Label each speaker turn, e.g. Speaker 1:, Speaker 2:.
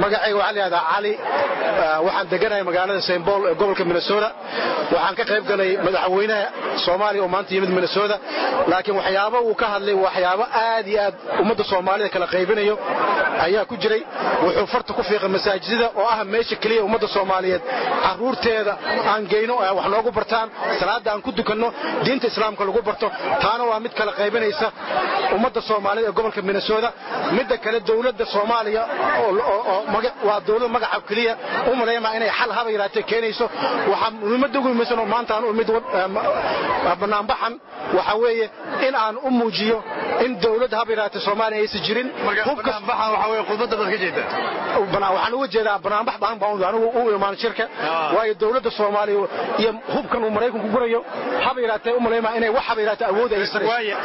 Speaker 1: magacayga waxaa layihahdaa cali waxaan deganahay magaalada st paul ee gobolka minnesota waxaan ka qayb galay madaxweynaha soomaaliya oo maanta yimid minnesota laakiin waxyaaba uu ka hadlay waxyaabo aad iyo aad ummadda soomaalida kala qaybinayo ayaa ku jiray wuxuu farta ku fiiqay masaajidada oo ah meesha keliya ummadda soomaaliyeed carruurteeda aan geyno wax noogu bartaan salaadda aan ku dukanno diinta islaamka lagu barto taana waa mid kala qaybinaysa ummadda soomaalida ee gobolka minnesota midda kale dowladda soomaaliya waa dowlad magaca keliya u malaymaa inay xal haba yaraatee keenayso waxaa muhiimadda ugu muhiimsan oo maanta aan u imid banaanbaxan waxaa weeye in aan u muujiyo in dowladda haba yaraatee soomaaliya aysan jirin waxaan uga jeedaa banaanbax baan baan anigu u imaan shirka waayo dowladda soomaaliya iyo hubkan uu maraykanku gurayo haba yaraatee u malaymaa inay wax haba yaraatee awood aysan